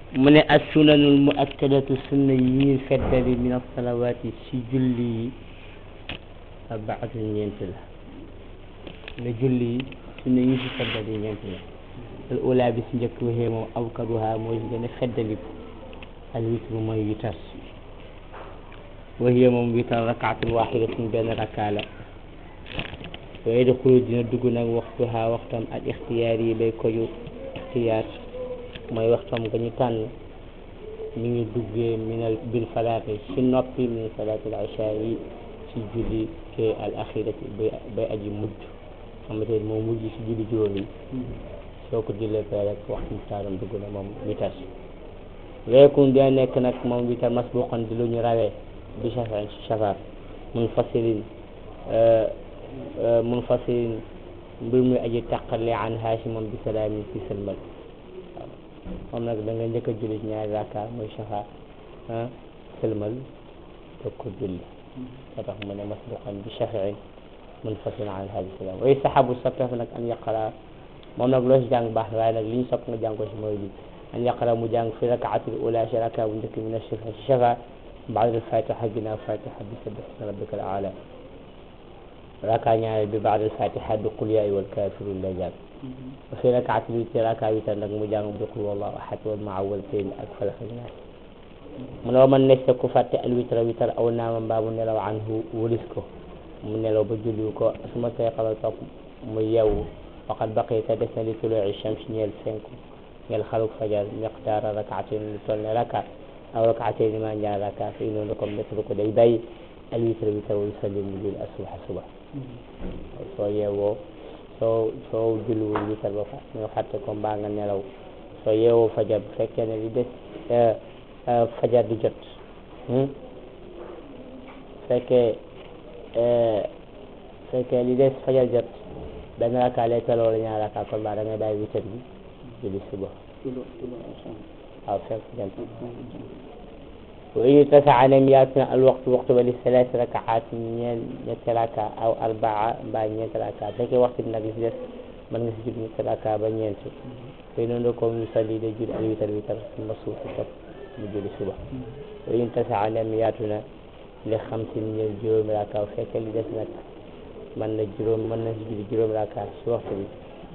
mu ne as sunanul mu akkadatu sunna yi ñuy feddali min asalawaati si julli yi arbaatu ñeent la ne julli yi sunna yi ñu si feddali ñeent la al ula bi si njëkk waxee moom awkaduha mooy si gën a feddaliku al witru mooy witar waxee moom witar rakaatun waxidatun benn rakkaa la wa yadxulu dina dugg nag waxtuha waxtam al ixtiyaar yi bay koju ixtiyaar mooy waxtam nga ñu tànn mi ngi duggee minal bil falaati si noppi min salaatil isha yi si julli ke al axirati bay bay aji mujj xamante ne moom mujj si julli juróom yi soo ko jullee pare rek waxtu taaram dugg na moom witar weekun dina nekk nag moom witar masbuqan di lu ñu rawee bi shafaa si shafaa mun fasilin mun fasilin mbir muy aji taqale an haasi moom bi salaamin ci sëlmal moom nag da nga njëkk a julli ñaari rakka mooy shafa ah sëlmal doog ko julli moo tax mu ne masbuqan bi shafiin munfasil an hadi salaam wa yustahabu soppeeku nag an yaqara moom nag loo si jàng baax na waaye nag li ñu sopp nga jàng ko si mooy li an yaqara mu jàng fi rakaatil ula si rakka bu njëkk min shafa si shafa baad al fatiha ginnaaw fatiha bi sabbih isma rabbika al aala rakka ñaareel bi baad al fatiha bi qul yaa ayyuhal kaafiruun la jàng wa fi rakaatil witr rakka witar nag mu jàng bi qul wallahu ahad wal muawwidatayn ak falaq ak naas mu ne wa man nekk ku fàtte al witra witar aw naama mbaa mu nelaw anhu wëlis ko mu nelaw ba julli ko su ma see xamal topp mu yeewu waqad baqita des na li tuluuci shams ñeel fenku ñeel xaluk fajar miqdaara rakaatin lu toll ne raka aw rakaatin ma ñaar raka fi noonu comme defalu ko day bàyyi al witra witar wa yusalli mu julli asuba suba soo yeewoo soo soo julliwul witar ba fa nga fàtte ko mbaa nga nelaw soo yeewoo fajar bu fekkee ne li des fajar di jot fekkee fekkee li des fajar jot benn raka lay toll wala ñaar raka kon mbaa da ngay bàyyi witar bi julli suba waaw fekk jant wa in tasaa nem yaatu na al waxtu waxtu ba li salaasi rakaat ñeen ñetti raka aw arbaa mbaa ñeenti raka fekkee waxtu bi nag li si des mën nga si julli ñetti raka ba ñeent fay noonu ko mu salli day julli al witar witar suma suuf si topp mu julli suba wa in tasaa nem yaatu na li xamsin ñeel juróomi raka fekkee li des nag mën na juróom mën na si julli juróomi raka si waxtu bi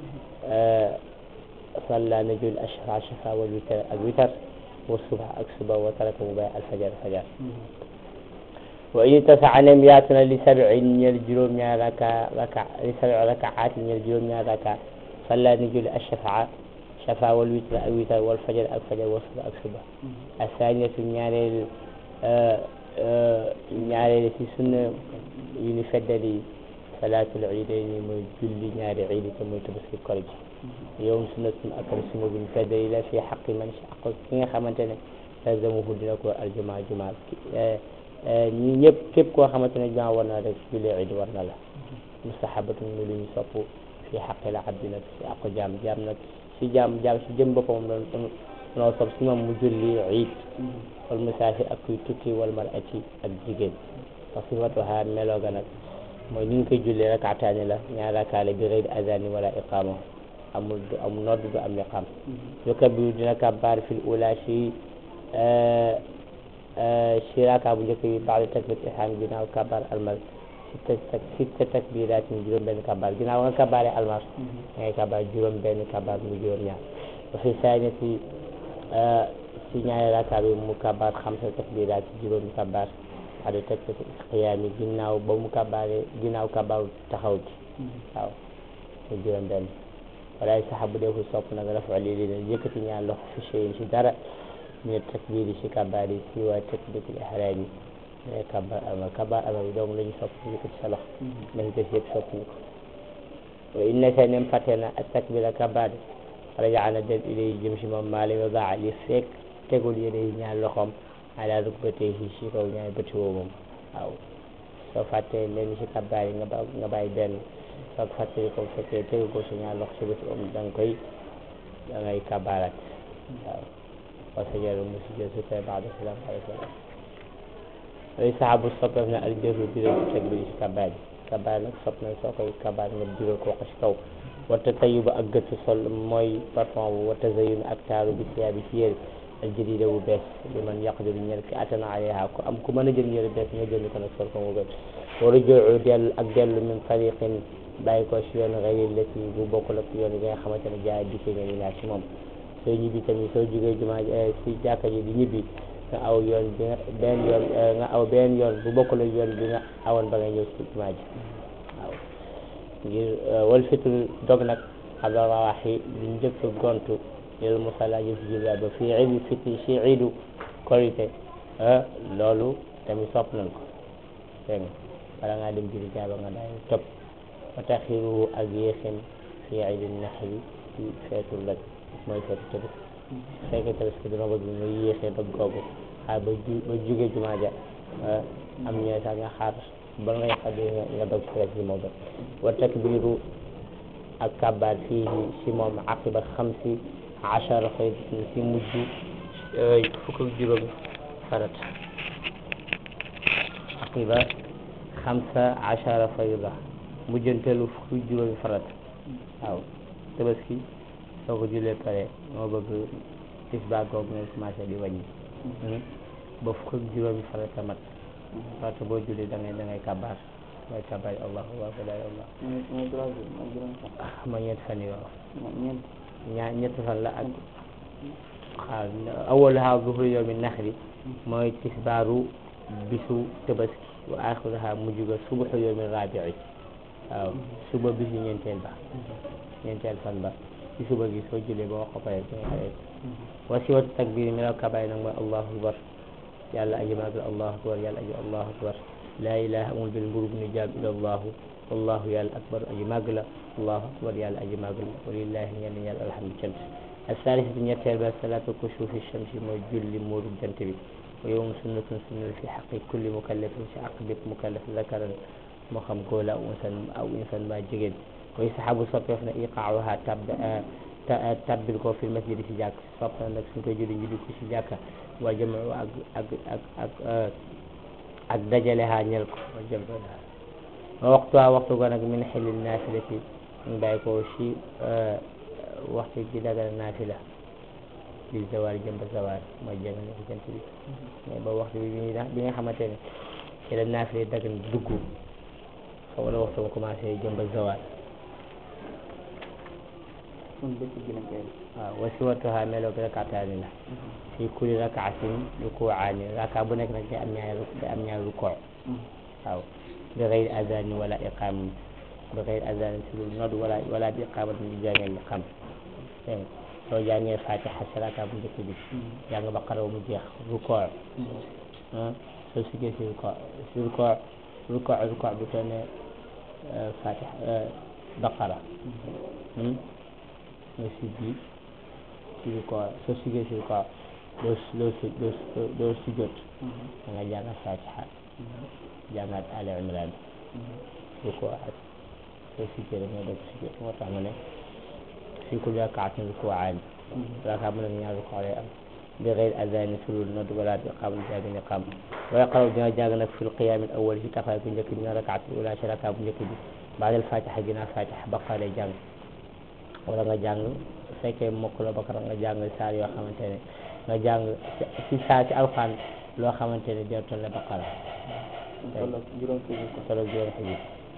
salla na julli ashafa shafa wal witar ak witar wa suba ak suba wa taraka mu bàyyi alfajar fajar wa in tasaa nem yaatu na li sabin ñeel juróom ñaar raka raka li sabi rakaat ñeel juróom ñaar raka salla na julli ashafa shafa wal witar ak witar wal fajar ak fajar wa suba ak suba asaniyatu ñaareel ñaareel si sunna yu ni feddali salaatul iidayni mooy julli ñaari iidi te mooy tabaski kor gi yow sunnatun akal suma buñ feddali la fi xaqi man si aq ki nga xamante ne lazamuhu dina ko aljuma juma ñi ñëpp képp koo xamante ne juma war na rek julli iid war na la mustahabatun mu lu ñu sopp fi xaqi la abdi nag si aqu jaam jaam nag si jaam jaam si jëm boppam doon noo sopp si moom mu julli iid wal musaafir ak kuy tukki wal mar'ati ak jigéen wa sifatuha melooga nag mooy ni ñu koy jullee rakaataani la ñaar rakaale bi gayri azani wala iqama amul du am nodd du am iqam yukabbiru dina kabbaar fil ula si si raka bu njëkk bi baada takbirat ihram ginnaaw kabbaar almal sitta tak sitta takbiraat ñu juróom benn kabbaar ginnaaw nga kabbaare almal ngay kabbaar juróom benn kabbaar mu juróom ñaar wa fi saaniyati si ñaari raka bi mu kabbaar xamsa takbiraat ci juróomi kabbaar ada teg ko xiyaam yi ginnaaw ba mu kabaare ginnaaw kabaaru taxaw gi waaw mu juróom benn walaay saxa bu deefu sopp nag rafa lii li ne yëkkati ñaar loxo fi cheyin si dara mine takbiir yi si kabaar yi si waa takbiratul ihraam yi mais kabaar ama kabaar ama bi donc la ñu sopp yëkkati sa loxo nañ def yëpp sopp ñu ko wa inna sa nem fàtte na ak takbira kabaar rajaana dem ilay jëm si moom maa lima baa li fekk tegul yéene yi ñaar loxoom ala rukbatayhi si kaw ñaari bëti woo moom waaw soo fàttee leen si kabaar yi nga ba nga bàyyi benn soo ko fàttee ko fekkee tegu ko si ñaar loxo si bëti om da nga koy da ngay kabaarat waaw wa sajada mu sujjóot su koy baada salaam alayhi salaam ay saxaabu soppeef na al jëru biral teg bi si kabaar yi kabaar nag sopp na soo koy kabaar nga biral ko wax si kaw wata tayiba ak gëtt sol mooy parfum bu wata zayun ak taaru bi siyaa bi ci yére aljadida bu bees li man yaqdiru ñel ki atana alayha ko am ku mën a jël yére bees nga jënd ko nag sol ko mu bees wala jooju dellu ak dellu min tariqin bàyyi ko si yoon xëy lati bu bokkul ak yoon yi nga xamante ne jaay dikkee nga ni naa si moom soo ñibbi tamit soo jógee jumaa si jàkka ji di ñibbi nga aw yoon bi nga benn yoon nga aw benn yoon bu bokkul ak yoon bi nga awoon ba nga ñëw si jumaa ji waaw ngir wal fitul dog nag xabla rawaaxi lu njëkk gontu lil musalla jëm si julli ba fii iidu fitri si iidu korite loolu tamit sopp nañ ko dégg nga bala ngaa dem julli jaaba nga daal topp wa taxiru ak yéexin fii iidu naxri ci feetu lëg mooy feetu tëbës fekkee tëbës ki dina bëgg nga yéexee dog googu xaar ba ju ba jugee jumaa ja am ñooy sax nga xaar ba ngay xaddi nga dog si rek si moo gën wa takbiru ak kabaar fii si moom aqiba xamsi achara faydatin si mujj fukk ak juróomi farat aqiba xamsa achara fayda mujjanteelu fukk ak juróomi farat waaw tabaski soo ko jullee pare moo bëgg tisbaar googu nga commencé di wàññi ba fukk ak juróomi farata mat farata boo julli da ngay da ngay kabaar mooy kabaar allahu akbar allah ma ñetti fan yi waaw ñaa ñetti fan la ak xaar awwaluha zuhru yawmi naxri mooy tisbaaru bisu tabaski wa axiruha mujj ga subuxu yawmi rabii waaw suba bisu ñeenteel ba ñeenteel fan ba ci suba gi soo jullee ba wax ko pare da ngay arrêté wasiwatu takbir mi law kabaay nag mooy allahu akbar yàlla aji maagal allahu akbar yàlla aji allahu akbar laa ilaha amul benn mburu bu ñu jaam ila allahu wallahu yàlla akbar aji màgg la allahu akbar yàlla aji màgg la walillahi ñenn yàlla alhamdu cant asalisatu ñetteel ba salatu kusufi shamsi mooy julli muuru jant bi wa yowm sunnatun sunna fi xaqi kulli mukallafin si aq bépp mukallaf zakaran moo xam góor la aw insan aw insan ba jigéen koy saxaabu soppeef na iqaaha tab tabbil ko fi masjid si jàkk sopp na nag suñ koy julli ñu di ko si jàkka waa jëm ak ak ak ak ak dajale ha ñel ko wa jëm wa waxtu waa waxtu ko nag min xilil naafilati ñu bàyyi ko si waxtu gi dagal naafila bi zawaar jëm ba zawaar mooy jëm ne jant bi mais ba waxtu bi bi bi nga xamante ne ci la naafila dagan dugg xaw la waxtu ba commencé jëm ba zawaar waaw wasiwatuha melo bi rakataani la fi kulli rakaatin rukuaani raka bu nekk nag day am ñaari day am ñaari rukoo waaw bi xeyri azani wala iqam bi xeyri azani si lu nodd wala wala bi iqamat bi jàngee iqam dégg nga soo jàngee fatiha si raka bu njëkk bi jàng baqara mu jeex rukoo soo siggee si rukoo si rukoo rukoo rukoo bu toll ne fatiha baqara nga siggi si ko soo siggee si ko doo doo doo doo si jot da nga jàngat fatiha jàngat ali imran su ko ak soo siggee da nga dog si jot moo tax ma ne fi kulli rakaatin rukuu'aan raka mu nekk ñaar rukuu lay am bi xeyri azani sulul nodd wala bi iqaam jàng ne xam wa yaqraw dina jàng nag fil qiyaam al awwal si taxawaay bu njëkk bi nga rakaat ula si raka bu njëkk bi baadal fatiha ginnaaw fatiha baqara lay jàng wala nga jàng su fekkee mokk la bakara nga jàng saar yoo xamante ne nga jàng si saa si alxaan loo xamante ne dina toll baqara tolloog juróom fukki ko tolloog juróom fukki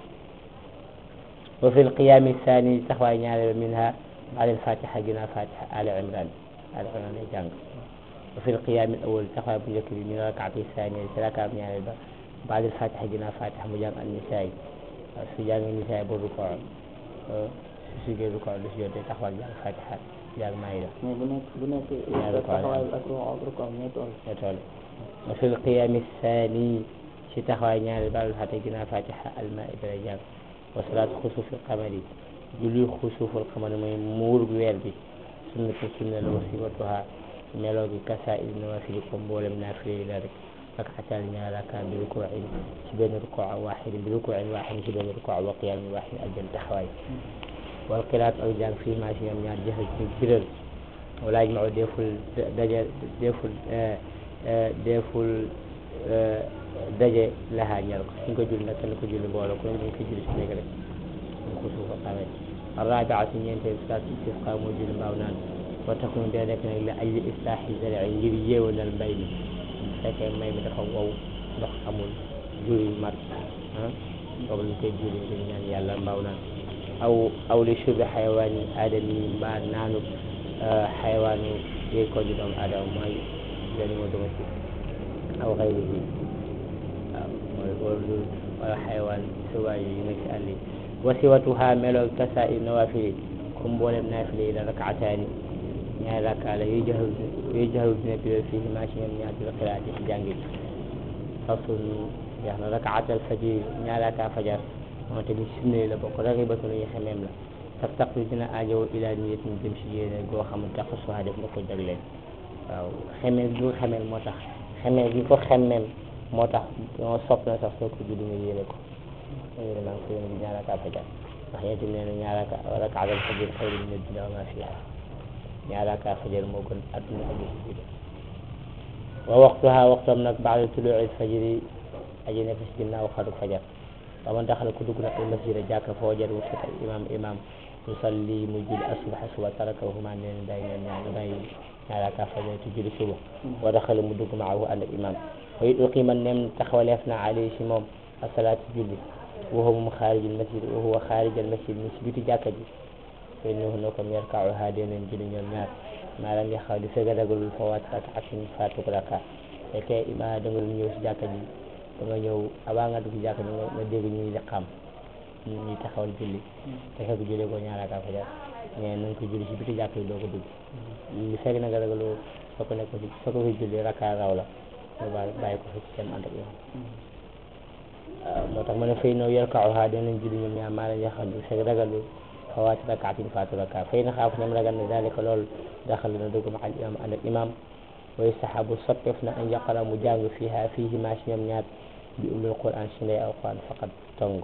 wa fi lqiyaami saani taxawaay ñaareel minha baada alfatiha ginnaaw fatiha ali imran ali imran lay jàng wa fi lqiyaami awal taxawaay bu njëkk bi min rakaati saani si rakaam ñaareel ba baada alfatiha ginnaaw fatiha mu jàng an nisaay waaw su jàngee nisaay ba rukoo su sigee rukoo lu si jotee taxawal jàng fatiha jàng maayida mais bu nekk bu nekk Ñaari rukoo la. taxawaay ak rukoo ak rukoo ñooy toll ñoo toll wa fi lqiyaami saani si taxawaay ñaareel baada alfatiha ginnaaw fatiha almaida lay jàng wa salaatu xusuufil qamari julli xusuuful qamari mooy muur weer bi sunnatu sunna la wa sifatuha meloo gi kasa il nawafili ko mboolem naafile yi la rek rakaataan ñaar rakaa bi rukuuin ci benn rukuu waaxidin bi rukuuin waaxidin ci benn rukuu wa qiyaamin waaxidin ak benn taxawaay wal qiraat ak jàng fii maa si ñoom ñaar jëfe ci biral wala yajmau deful daje deful deful daje lahaa ñal ko suñ ko julli nag kenn ko julli mbooloo ko ñu ko julli si néeg rek ñu ko suufa xamee arrabiatu ñeenteel salaatu istisqa moo julli mbaaw naan wa takun dee nekk nag li ay islaahi zari ngir yéewanal mbay mi bu fekkee mbay mi dafa wow ndox amul jur yi mat ah boobu lañ koy juree dañ ñaan yàlla mbaaw naan aw aw li shurbi xayawaani aadami mbaa naanu xayawaanu yéeg ko di doomu aadama mooy animaux domestiques aw xayrihi waaw mooy loolu wala xayawaan suwaay yi nekk ci àll yi wasiwatuha meloog kasa i nawafili comme mboolem naafile yi la rakaataani ñaari rakkaa la yuy jaxal yuy jaxal dina biral fii ma ci ñoom ñaar dina xiraat ci jàngi fasun jeex na rakaatal fajir ñaari rakkaa fajar moom tamit sunna la bokk ragibatu lu ñu xemeem la tax tax dina aajow ilaa niyat ñu jëm si yéene goo xam ne tax suha def nga ko jagleen waaw xemeel gi ko xemeel moo tax xemeel gi ko xemmeem moo tax ñoo sopp na sax soo ko julli nga yéene ko nga yéene maa ngi ko yéene ñaari rakkaa fajar ndax yéen tamit nee na ñaari rakaatal fajir xayrun mina dunya wa maa fiihaa ñaari rakkaa fajar moo gën adduna ak li ci biir wa waxtuha waxtoom nag baada tuluuci fajri aji nekk si ginnaaw xaru fajar wa man daxala ku dugg nag al masjida jàkka foo jar mu fekk imam imam yusalli mu julli asubaha suba tarakahuma nee na day ñaan ñaan day ñaari rakkaa fajar te julli suba wa daxala mu dugg maahu ànd ak imam wa it uqima nem taxawaleef na alayhi si moom asalaatu julli wa huwa moom xaarijal masjid wa huwa xaarijal masjid mi si biti jàkka ji te innahu na ko yarka'uha dinañ julli ñoom ñaar maanaam ya xaw di fekk ragalul fa waat rakaatin faatu raka fekkee ima da nga ñëw si jàkka ji da nga ñëw avant nga dugg si jàkka ji nga nga dégg ñuy liqaam ñuy taxawal julli te fekk julli ko ñaar raka fajar mais na nga ko julli si biti jàkka ji doo ko dugg li fekk na nga ragaloo soo ko nekk soo ko fi julli raka raw la nga bàyyi bàyyi ko fi seen ànd ak yow waaw moo tax ma ne fay noo yarka'uha dinañ julli ñoom ñaar maanaam ya xam di fekk ragalul fawaati rakaatin faatu rakaa fay na xaaf ñoom ragal na dalika lool daxal na dugg ma al imam ànd ak imam wa yustahabu soppeef na an yaqara mu jàng fiiha fiihi maa si ñoom ñaar bi ummil quran si ndey alquran faqat tong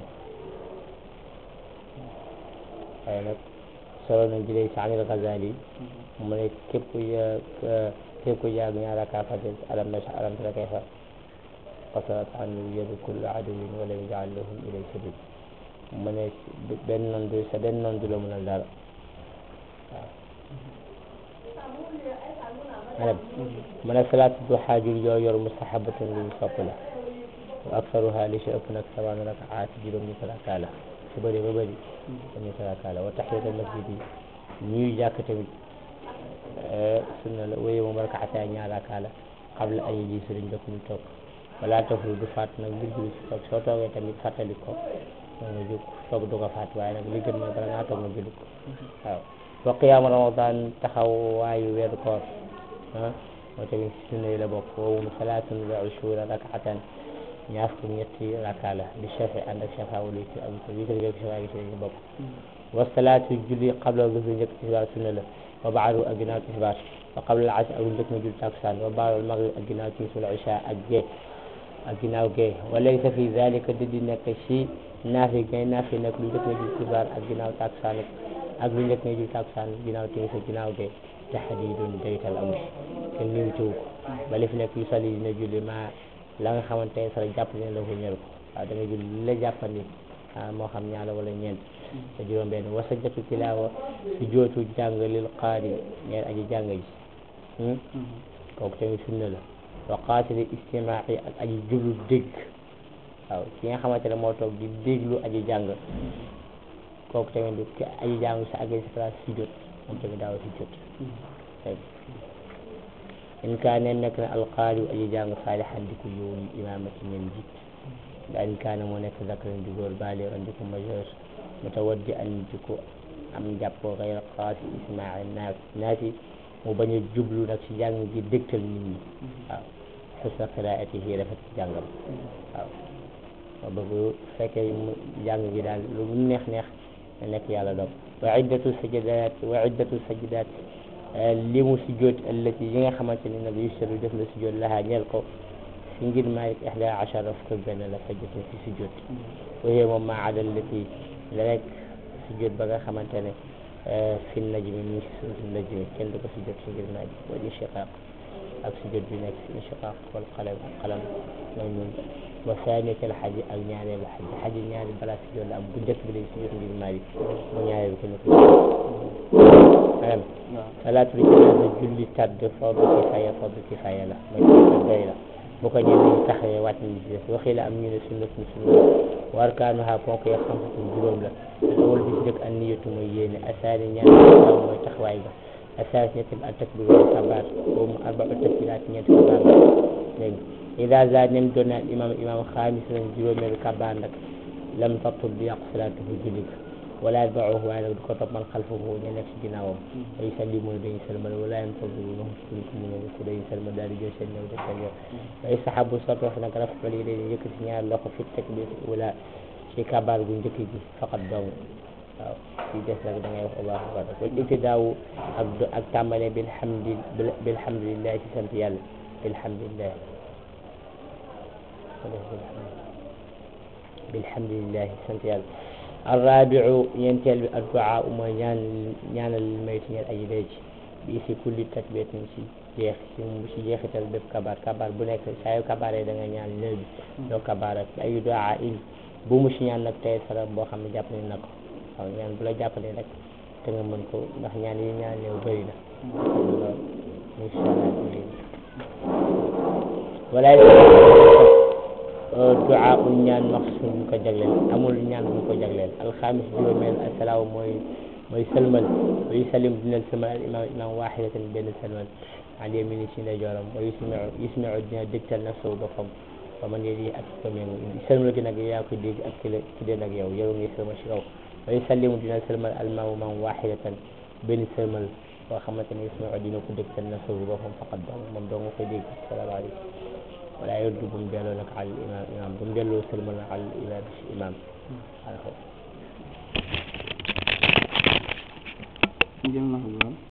waaye nag solo nañ jëlee si anil Ghazali mu ne képp ku ya képp ku jàng ñaar rakaa fajar alam na alam tara kayfa qasarat anhu yadu kulli aduwin wa lam yaj'al lahum ilay sabil mu ne benn noon du sa benn noon du la mënal dara waaw mu ne salaatu duha jul yoo yor mustahabatun lu ñu sopp la wa aksaruha li si ëpp nag sabaan rakaat juróom ñu raka la su bëri ba bëri ñu raka la wa tahiyatul masjid yi ñuy jàkk tamit sunna la wéye moom rakaata ñaar raka la qabla an yajlisu dañ dëkk ñu toog wala tafru du faat nag ngir julli si toog soo toogee tamit fàttali ko nga jóg toog du ko faat waaye nag li gën mooy bala ngaa toog nga julli ko waaw wa qiyaamu ramadan taxawaayu weeru koor ah moo tamit si sunna yi la bokk woowu mu salaatun wa ushuura rakaatan ñaar fukk ñetti raka la bi shafi ànd ak shafa wala witr ak witr witr ak shafa gi si lañu bokk wa salaatu julli qabla zuhri njëkk tisbaar sunna la wa baadu ak ginnaaw tisbaar wa qabla al asr ak lu njëkk nga julli takusaan wa baadu al maghrib ak ginnaaw timis wala isha ak gee ak ginnaaw gee wa laysa fi zalika didi nekk si naafi ngay naafi nag lu njëkk nga julli tisbaar ak ginnaaw takusaan ak lu njëkk nga julli takusaan ginnaaw timis ak ginnaaw gee taxdiidun daytal amul kenn limitiwu ko ba li fi nekk yu sali dina julli ma la nga xamante ne sax jàpp ne la ko ñëru waaw da nga julli li la jàppandi moo xam ñaar wala ñeent te juróom benn wa sajjatu tilaawa si jootu jàng lil qaari ñeen aji jàng ji kooku tamit sunna la wa qaatili istimaa'i ak aji jublu dégg waaw ki nga xamante ne moo toog di déglu aji jàng kooku tamit du ki aji jàng sa àggee si place si jot moom tamit daaw si jot in kaane nekk na alqaari aji jàng saalihan di ko yow imaamati ñeen jiit da in kaane moo nekk zakaran di góor baaliran di ko majeur mutawaddi an di ko am jàppoo xayra qaasi ismaa naas naasi mu bañ a jublu nag si jàng gi dégtal nit ñi waaw xusna qiraatihi rafet ci jàngam waaw ma bëgg fekkee mu jàng gi daal lu mu neex neex na nekk yàlla doom wa iddatu sajidaat wa iddatu sajidaat li mu sujjoot allati yi nga xamante ni nag yusaru def la sujjoot lahaa ñeel ko si ngir Maalik ihda achara fukk ak benn la sajjatu si sujjoot waaye moom maa ada allati la rek sujjoot ba nga xamante ne fi najmi mi ngi si suuf najmi kenn du ko sujjoot si ngir naaj wal inshiqaaq ak sujjoot bi nekk si inshiqaaq wal qalam qalam mooy ñun wa saaniyatal xaji ak ñaareelu xaji xaji ñaari balaa sujjoot la am bu njëkk bi lay sujjoot ngir Maalik mu ñaareel ko ñu ko ayam waaw salaatul janaasa julli tàdd fardu kifaaya fardu kifaaya la mooy fardu doy la bu ko ñenn ñi taxawee wàcc nañ ci des waxi la am ñu ne sunna suñ sunna wa arkaanuha ponk ya xamsatu juróom la al awal bi ci dëkk an niyatu mooy yéene asaani ñaar taw mooy taxawaay ba asaani ñetti al takbir wala kabaar boobu mu arbaa takbiraat ñeenti kabaar la dégg nga ida zaad nem doon na imam imam xaamis lañ juróomeelu kabaar nag lam tabtul di yàqu salaatuhu julli ga wala yatba'uhu waaye nag du ko topp man xalfahu ñu nekk si ginnaawam ay sallimuna dañuy salmal wala yantazirunahu suñ ko mu ñëw ko dañuy salmal daal di jël seen ñëw def seen yoon ay saxaabu sotti wax nag rafetlu yi dañuy yëkkati ñaari loxo fi takbir wala ci kabaar gu njëkk gi faqat dong waaw ci des nag da ngay wax allahu akbar wal ibtidaawu ak do- ak tàmbale bilhamdi bilhamdulillahi ci sant yàlla bilhamdulillah bilhamdulillahi sant yàlla arrabiu ñeenteel bi adduaa mooy ñaan ñaanal maytu ñeel aji dee ci bi si kulli takbiratin si jeex si si jeexital bépp kabaar kabaar bu nekk saa yu kabaaree da nga ñaan léeg bi doo kabaar ak ay duaa il bu mu si ñaan nag tey sara boo xam ne jàpp nañ na ko waaw ñaan bu la jàppalee rek te nga mën ko ndax ñaan yi ñaan néew bëri na lool incha allah walaay duaa ul ñaan maxsuum bu ko jagleel amul ñaan bu ko jagleel alxamis juróomeel asalaamu mooy mooy sëlmal wa yusallim dina sëlmal al imam imam waxidatan benn sëlmal an yamini si ndeyjooram wa yusmiu yusmiu dina dégtal nafsahu boppam wa man yedi ak ko méngu sëlmal gi nag yaa ko dégg ak ki la ki dee nag yow yow ngi sëlmal si kaw wa yusallimu dina sëlmal al imaam imam waxidatan benn sëlmal boo xamante ne yusmiu dina ko dégtal nafsahu boppam faqat dong moom dong nga koy dégg salaamaaleykum wala yoddu bu mu delloo nag al imam imam bu mu delloo sëlmal al imam imam jëm na ko